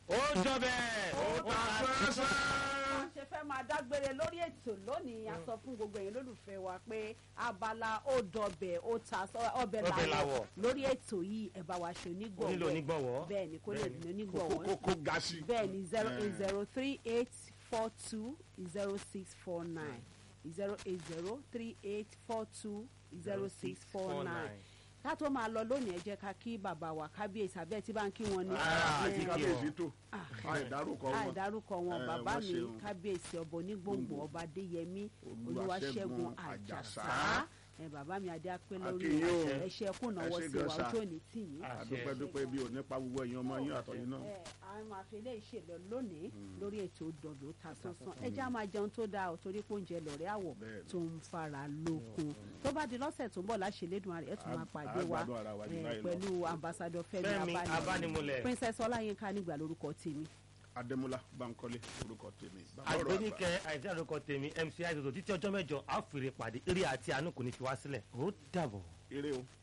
ó jọ bẹ́ẹ̀ ó ta sẹ́sẹ́. wọ́n ṣe fẹ́ máa dágbére lórí ètò lónìí a sọ fún gbogbo ẹ̀yin lólùfẹ́ wa pé abala ó dọbẹ̀ ó ta sọ- ọbẹ̀ Ọbẹ̀ làwọ̀ làwọ̀. lórí ètò yìí ẹ bá wa ṣe onígbọ̀wọ́ onílò onígbọ̀wọ́ bẹ́ẹ̀ ni kó lè Bẹ́ẹ̀ni. ní onígbọ̀wọ́ kó kó ga sí. bẹ́ẹ̀ ni zero Eh. eight zero three eight four two zero six four nine zero eight zero three eight four two zero six four nine ká tó máa lọ lónìí ẹ jẹ́ ká kí bàbá wa kábíyèsí abẹ́ tí bá ń kí wọn ní. Ah, àti kí kábíyèsí ọ. tó Ah. àìdárúkọ wọn. àìdárúkọ wọn Eh, bàbá wọ́n mi ṣeun. kábíyèsí ọba onígbòǹgbò ọba adéyẹmí Olúwaṣẹ́gun olúwaṣẹ́gun Àjàsá. àjàsá ẹ bàbá mi adé apẹ́ lórí Akínyìn o. ẹṣẹ kù náwó Ẹ ṣé sí gan wa sa. ojú òní tì yín. Ah. àdúpẹ́dúpẹ́ bí ò nípa gbogbo ẹ̀yin ọmọ yín àtọ̀yìn náà. ẹ àwọn àfẹlẹ́ ìṣèlọ lónìí lórí ètò dọ̀dọ̀ ta sánsán ẹ já máa jẹun tó dáa ò torí pé oúnjẹ lọ̀rẹ́ àwọ̀ Bẹ́ẹ̀ni. tó ń fara lókun tó bá di lọ́sẹ̀ tó ń bọ̀ láṣẹlẹ́dùn rẹ̀ ẹ̀ tún máa A- pàdé wa a gbádùn ara wa jù eh, báyìí lọ. pẹ̀lú ambassadọ Fẹ́mi Fẹ́mi Abánimọ̀lẹ̀ Abánimọ̀lẹ̀. princess ọláyínká nígbà lórúkọ tèmi. adémọlá bankole orúkọ tèmi. Bàbá ọ̀rọ̀ àgbà. àgbẹ̀nìkẹ́ àìsí àdókò tèmi mc àìsòtò títí ọjọ́ mẹ́jọ àfìrè pàdé eré àti àánú kò ní fi wá sílẹ̀ ó dàbọ̀. eré o.